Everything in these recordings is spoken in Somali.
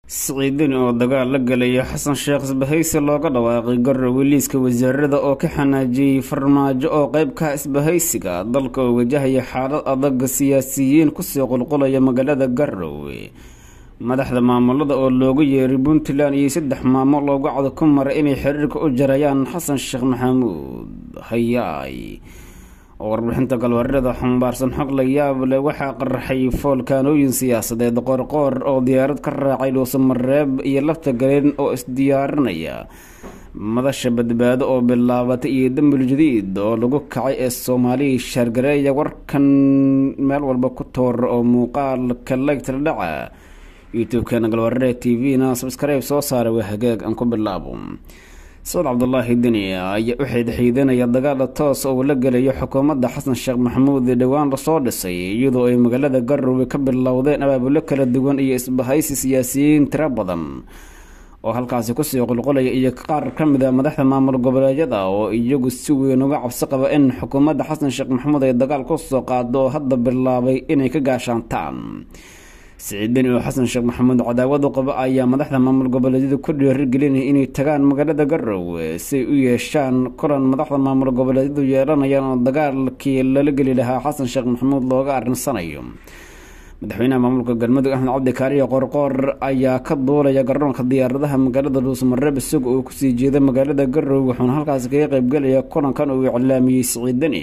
siciidin oo dagaal la galaya xasan sheekh isbahaysi looga dhawaaqay garowe liiska wasaarada oo ka xanaajiyey farmaajo oo qeybka isbahaysiga dalka oo wajahaya xaalad adag siyaasiyiin kusii qulqulaya magaalada garowe madaxda maamulada oo loogu yeeray puntland iyo saddex maamo loogu cado ku maray inay xiriirka u jarayaan xasan sheekh maxamuud hayaay oo warbixinta galwareeda xambaarsan xog la yaab leh waxaa qaraxay foolkaanooyin siyaasadeed qoorqoor oo diyaarad ka raacay dhuusamareeb iyo lafta galeen oo isdiyaarinaya madasha badbaado oo bilaabatay iyo dambul jadiid oo lagu kacay ee soomaaliya shaargareeya warkan meel walba ku toora oo muuqaalka laygtala dhaca youtube-keena galwareed t v-na sabskribe soo saaray waa hagaag aan ku bilaabo sacad cabdulaahi deni ayaa u xiidxiidanaya dagaala toos oo la gelayo xukuumadda xasan sheekh maxamuud ee dhowaan lasoo dhisay iyadoo ay magaalada garowe ka bilowdeen abaabulo kala duwan iyo isbahaysi siyaasiyiin tiro badan oo halkaasi kusii qulqulaya iyo qaar ka mid a madaxda maamul goboleedyada oo iyagu si weyn uga cabsi qaba in xukuumadda xasan sheekh maxamuud ay dagaal kusoo qaado oo hadda bilaabay inay ka gaashaantaan siciidani oo xasan sheekh maxamuud cadaawadu qaba ayaa madaxda maamul goboleedyada ku dhiirigelinaya inay tagaan magaalada garowe siay u yeeshaan kulan madaxda maamul goboleedyadu yeelanayaan oo dagaalkii lala geli lahaa xasan sheekh maxamuud looga arinsanayo madaxweynaha maamulka galmudug axmed cabdi kaariyo qorqoor ayaa ka duulaya garoonka diyaaradaha magaalada dhuusamareeb isaga oo kusii jeeda magaalada garowe wuxuuna halkaasi kaga qeybgelaya kulankan uu iclaamiyey siciidani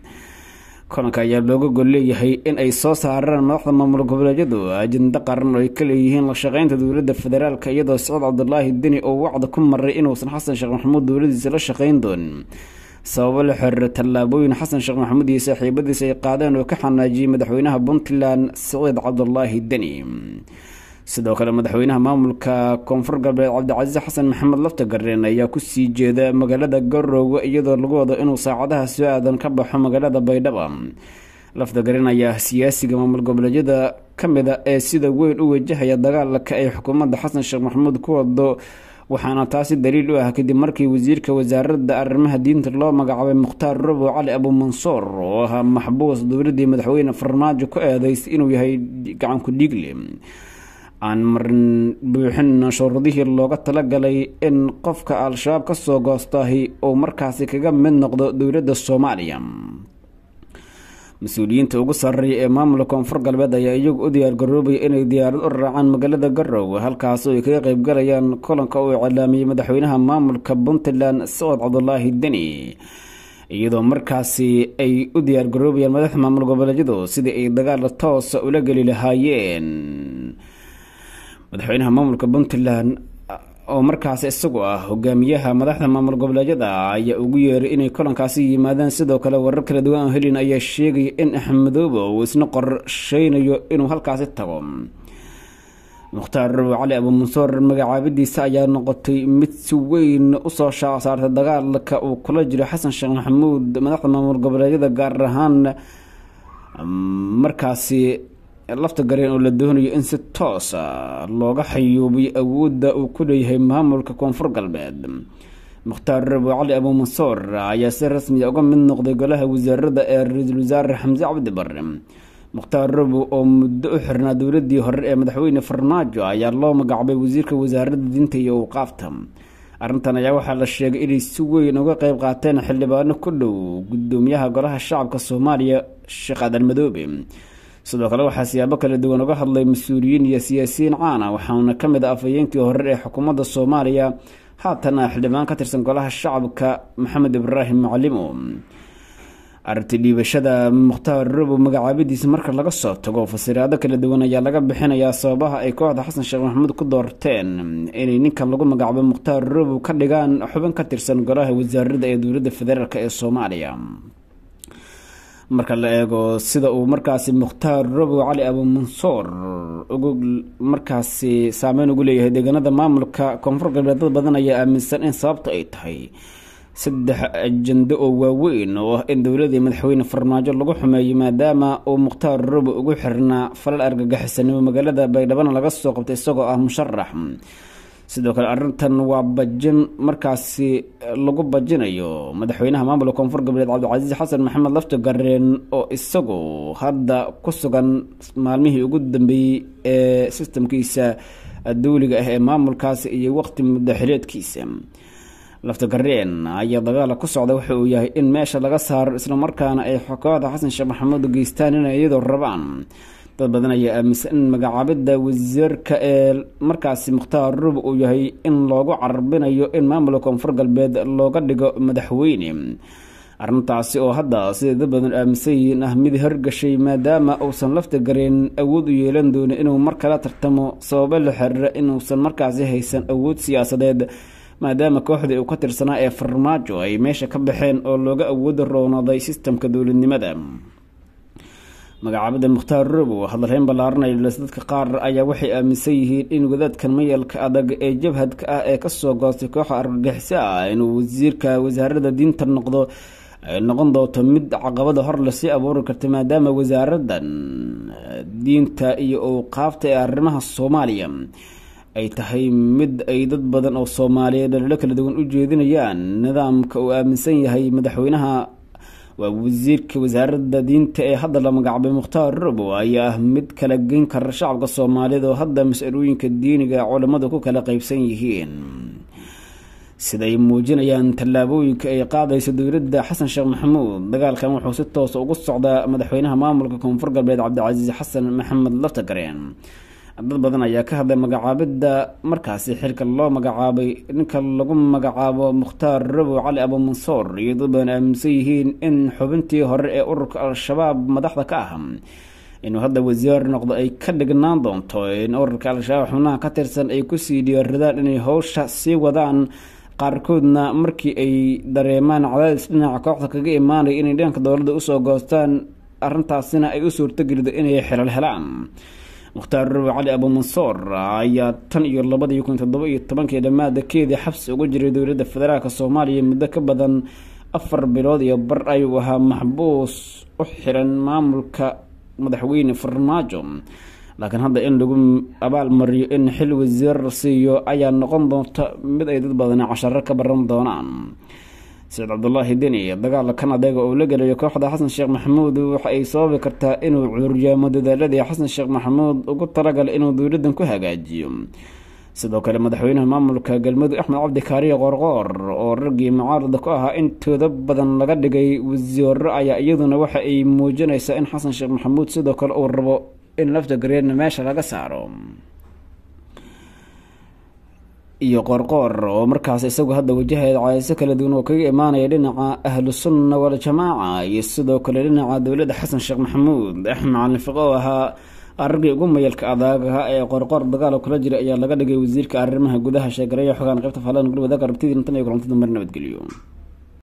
kulanka ayaa looga gol leeyahay in ay soo saaraan madaxda maamul goboleedyadu ajenda qaran oo ay ka leeyihiin la shaqeynta dowladda federaalk iyadoo siciid cabdulaahi deni oo wacda ku maray inuusan xasan sheekh maxamuud dowladiisa la shaqeyn doonin sababo la xiriira tallaabooyin xasan sheekh maxamuud iyo saaxiibadiisa ay qaadeen oo ka xanaajiyey madaxweynaha puntland siciid cabdulaahi deni sidoo kale madaxweynaha maamulka koonfur galbeed cabdicasiis xasan maxamed laftagareen ayaa kusii jeeda magaalada garowe iyadoo lagu wado inuu saacadaha soo aadan ka baxo magaalada baydhaba laftagareen ayaa siyaasiga maamul goboleedyada ka mid a ee sida weyn u wajahaya dagaalka ay xukuumadda xasan sheekh maxamuud ku wado waxaana taasi daliil u ah kadib markii wasiirka wasaaradda arrimaha diinta loo magacaabay mukhtaar robow cali abuumansuur oo ahaa maxbuus dowladii madaxweyne farmaajo ku eedeysay inuu yahay gacanku dhiigle aan marin buuxin shuruudihii looga talagalay in qofka al-shabaab ka soo goostahi uu markaasi kaga mid noqdo dowladda soomaaliya mas-uuliyiinta ugu sarreeya ee maamulka koonfur galbeed ayaa iyagu u diyaargaroobaya inay diyaarad u raacaan magaalada garowe halkaasoo ay kaga qeybgalayaan kulanka uu iclaamiyey madaxweynaha maamulka puntland sacad cabdulaahi deni iyadoo markaasi ay u diyaargaroobayaan madaxda maamul goboleedyadu sidii ay dagaala toosa ula geli lahaayeen madaxweynaha maamulka puntland oo markaasi isagu ah hogaamiyaha madaxda maamul goboleedyada ayaa ugu yeeray inay kulankaasi yimaadaan sidoo kale warar kala duwan oo helin ayaa sheegaya in axmedoobe uu isna qorsheynayo inuu halkaasi tago mukhtaar robow cali abuumansuur magacaabadiisa ayaa noqotay mid si weyn usoo shaasaartay dagaalka uu kula jiro xasan sheekh maxamuud madaxda maamul goboleedyada gaar ahaan markaasi lafta gareen oo la doonayo in si toosa looga xayuubiyo awoodda uu ku leeyahay maamulka koonfur galbeed mukhtaar robow cali abuumansuur ayaa si rasmiya uga mid noqday golaha wasaarada ee ra-iisul wasaare xamse cabdi bare mukhtaar robow oo muddo u xirnaa dowladii hore ee madaxweyne farmaajo ayaa loo magacaabay wasiirka wasaaradda diinta iyo awqaafta arrintan ayaa waxaa la sheegay inay si weyn uga qeyb qaateen xildhibaano ku dhow gudoomiyaha golaha shacabka soomaaliya sheekh aadan madoobe sidoo kale waxaa siyaabo kala duwan uga hadlay mas-uuliyiin iyo siyaasiyiin caana waxaana ka mid a afhayeenkii hore ee xukuumadda soomaaliya haatan ah xildhibaan ka tirsan golaha shacabka maxamed ibraahim macalimo arrintii dhiibashada mukhtaar robow magacaabadiisa marka laga soo tago fasiraado kala duwan ayaa laga bixinayaa sababaha ay kooxda xasan sheekh maxamuud ku doorteen inay ninkan lagu magacaabo mukhtaar robow ka dhigaan xubin ka tirsan golaha wasaarada ee dowladda federaalk ee soomaaliya marka la eego sida uu markaasi mukhtaar robow cali abuumansuur ugu markaasi saameyn ugu leeyahay deegaanada maamulka koonfur galbeed dad badan ayaa aaminsan in sababta ay tahay saddex ajando oo waaweyn oo ah in dowladii madaxweyne farmaajo lagu xumeeyo maadaama uu mukhtaar robow ugu xirnaa falal argagixisanimo magaalada baydhabana laga soo qabtay isagoo ah musharax sidoo kale arrintan waa bajin markaasi lagu bajinayo madaxweynaha maamulka koonfur galbeed cabdicasiis xasan maxamed lafta gareen oo isagu hadda ku sugan maalmihii ugu dambeeyey ee sistamkiisa dawliga ah ee maamulkaasi iyo waqti muddo xileedkiisa laftagareen ayaa dagaala ku socda waxa uu yahay in meesha laga saaro islamarkaana ay kooxda xasan sheekh maxamuud geystaan inay iyadoo rabaan dad badan ayaa aaminsan in magacaabidda wasiirka ee markaasi mukhtaar rub uu yahay in loogu carabinayo in maamulka koonfur galbeed looga dhigo madaxweyne arrintaasi oo hadda siday dad badan aaminsan yihiin ah mid horgashay maadaama uusan lafta gareen awood u yeelan doonin inuu mar kala tartamo sababo la xiriira inuusan markaasi haysan awood siyaasadeed maadaama kooxdii uu ka tirsanaa ee farmaajo ay meesha ka baxeen oo looga awooda roonaaday sistamka dowladnimada magacaabada mukhtaar robow hadalreyn ballaaranaya dadka qaar ayaa waxay aaminsan yihiin in wadaadkan mayalka adag ee jabhadka ah ee kasoo goostay kooxa argagixiso ah inuu wasiirka wasaarada diinta noqdo ay noqon doonto mid caqabada hor lasii abuuri karta maadaama wasaaradan diinta iyo owqaafta ee arrimaha soomaaliya ay tahay mid ay dad badan oo soomaaliyeed dhalilo kala duwan u jeedinayaan nidaamka uu aaminsan yahay madaxweynaha waa wasiirka wasaaradda diinta ee hadda la magacaabay mukhtaar robow ayaa ah mid kala geyn kara shacabka soomaaliyeed oo hadda mas-alooyinka diiniga culammadu ku kala qeybsan yihiin siday muujinayaan tallaabooyinka ay qaadayso dowladda xasan sheekh maxamuud dagaalkan wuxuu si toosa ugu socdaa madaxweynaha maamulka koonfur galbeed cabdicasiis xasan maxamed laftagareen dad badan ayaa ka hadlay magacaabidda markaasi xilka loo magacaabay ninka lagu magacaabo mukhtaar robow cali abumansoor iyo dad badan aaminsan yihiin in xubintii hore ee ururka al-shabaab madaxda ka ah inuu hadda wasiir noqdo ay ka dhignaan doonto in ururka al-shabaab xubnaha ka tirsan ay kusii dhiyaaradaan inay howsha sii wadaan qaarkoodna markii ay dareemaan cadaadis dhinaca kooxda kaga imaanaya inay dhanka dowladda usoo goostaan arrintaasina ay u suurtogelido inay xilal helaan mukhtaar robow cali abumansoor ayaa tan iyo labadii kun toddoba iyo tobankii dhammaadakeedii xabsi uga jiray dowladda federaalk soomaaliya muddo ka badan afar bilood iyo bar ayuu ahaa maxbuus u xiran maamulka madaxweyne farmaajo laakiin hadda in lagu abaal mariyo in xil wasiir la siiyo ayaa noqon doonta mid ay dad badani casharo ka baran doonaan saciid cabdulaahi deni dagaala kan adeega oo la gelayo kooxda xasan sheekh maxamuud waxa ay sababi kartaa inuu cuuryaamo dadaaladii xasan sheekh maxamuud ugu talagalay inuu dowladdan ku hagaajiyo sidoo kale madaxweynaha maamulka galmudug axmed cabdi kaariye qoorqoor oo raggii mucaarada ku ahaa intooda badan laga dhigay wasiiro ayaa iyaduna waxa ay muujinaysaa in xasan sheekh maxamuud sidoo kale uu rabo in lafta gareerna meesha laga saaro iyo qoorqoor oo markaas isagu hadda wajaheed caayso kala duwan oo kaga imaanaya dhinaca ahlu sunna waljamaaca iyo sidoo kale dhinaca dowladda xasan sheekh maxamuud axmed calin fiqo oo ahaa araggii ugu mayalka adaagaha ee qoorqoor dagaal kula jira ayaa laga dhigay wasiirka arrimaha gudaha sheegareeya xogaan qaybta faalan gurmada karabtidii intan iyo kulantada mar nabadgeliyo